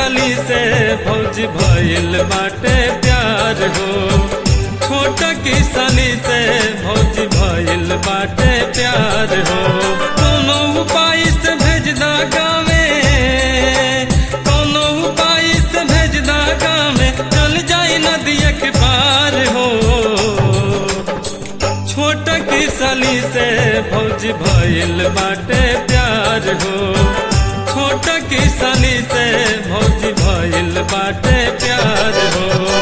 साली से भौजी भइल बाटे प्यार हो छोटा की साली से भौजी भइल बाटे प्यार हो कोनो उपाय से भेज दा गावे कोनो उपाय से भेज दा गावे चल जाई नदिया के पार हो छोटा की साली से भौजी भइल बाटे प्यार हो छोटा की साली से भौजी भइल बाटे प्यार हो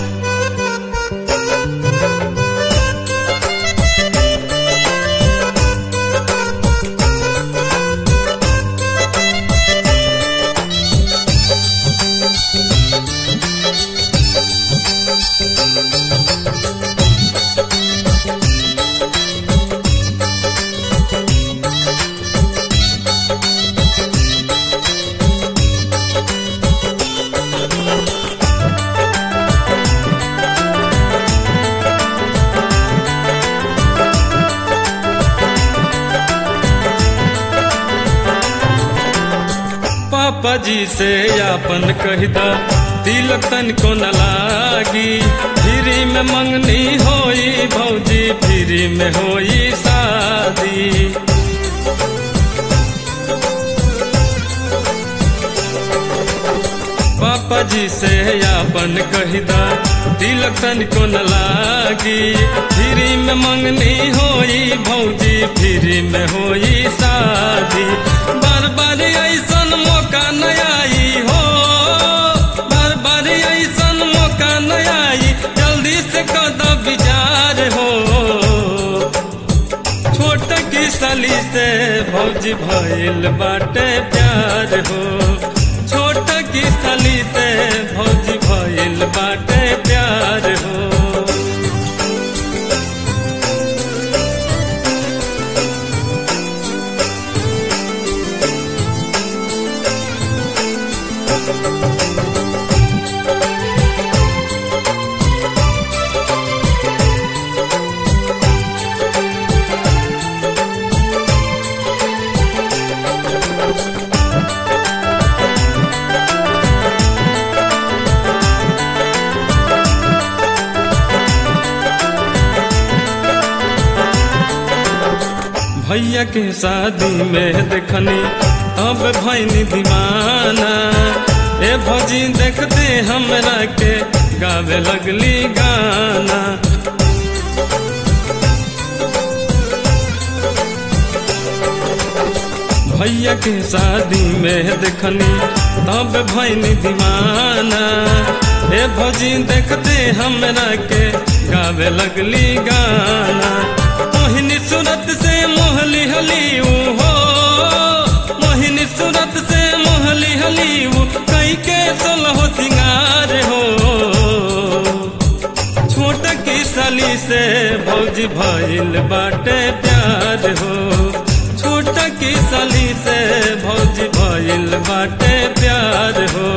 पापा जी से आपन कहदा तिलक तन को न लागी फ्री में मंगनी होई भौजी फ्री में होई शादी पापा जी से आपन कहदा तिलक तन को न लागी फ्री में मंगनी होई भौजी फ्री में होई शादी बार बार ऐसन मौका न आई हो बार बार ऐसन मौका न आई जल्दी से कद विचार हो छोट की सली से भौजी भइल बाटे प्यार हो छोट की सली से भौजी भइल बाटे प्यार हो भैया के शादी में देखनी अब भैनी दीवाना ए भौजी देखते हमरा के गावे लगली गाना भैया के शादी में देखनी तब भैनी दीवाना ए भौजी देखते हमरा के गावे लगली गाना मोहिनी सूरत से मोहली हली हो मोहिनी सूरत से मोहली हली कई के सोलह सिंगार हो छोट की सली से भौजी भइल बाटे प्यार हो छोट की सली से भौजी भइल बाटे प्यार हो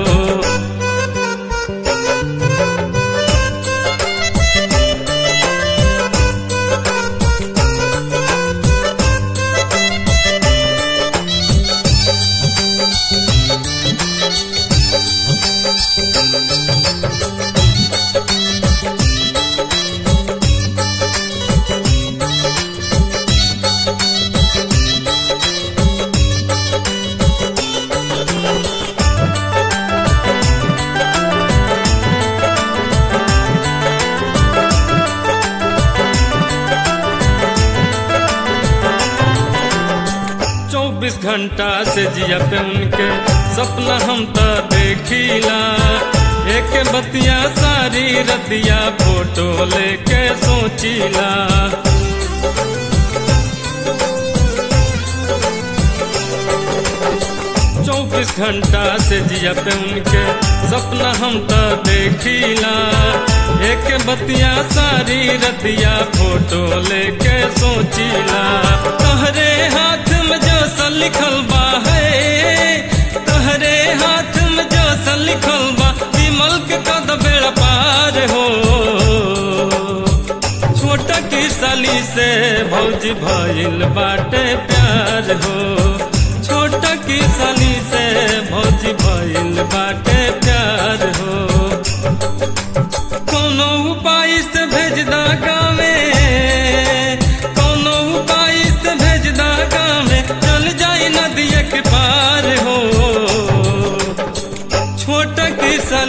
चौबीस घंटा से जिया पे उनके सपना हम तो देखिला एक बतिया सारी रतिया फोटो लेके सोचिला चौबीस घंटा से जिया पे उनके सपना हम तो देखिला एक बतिया सारी रतिया फोटो लेके सोचिला तहरे हाथ में जो सा लिखल बा है तहरे हाथ में जो सा लिखल बा विमल के कद बेड़ा पार हो छोटा की साली से भौजी भइल बाटे प्यार हो छोटा की साली से भौजी भइल बाटे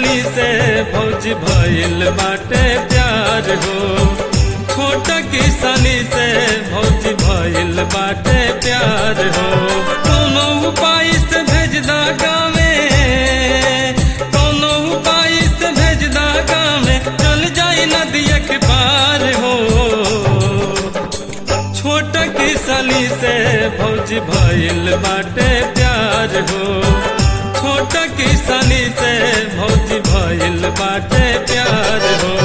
किसानी से भौज भइल बाटे प्यार हो छोटा किसानी से भौज भइल बाटे प्यार हो कोनो उपाय से भेज दा गावे कोनो उपाय से भेज दा गावे चल जाई नदिया के पार हो छोटा किसानी से भौज भइल बाटे प्यार हो छोटा किसानी से भौज भइल बाटे प्यार हो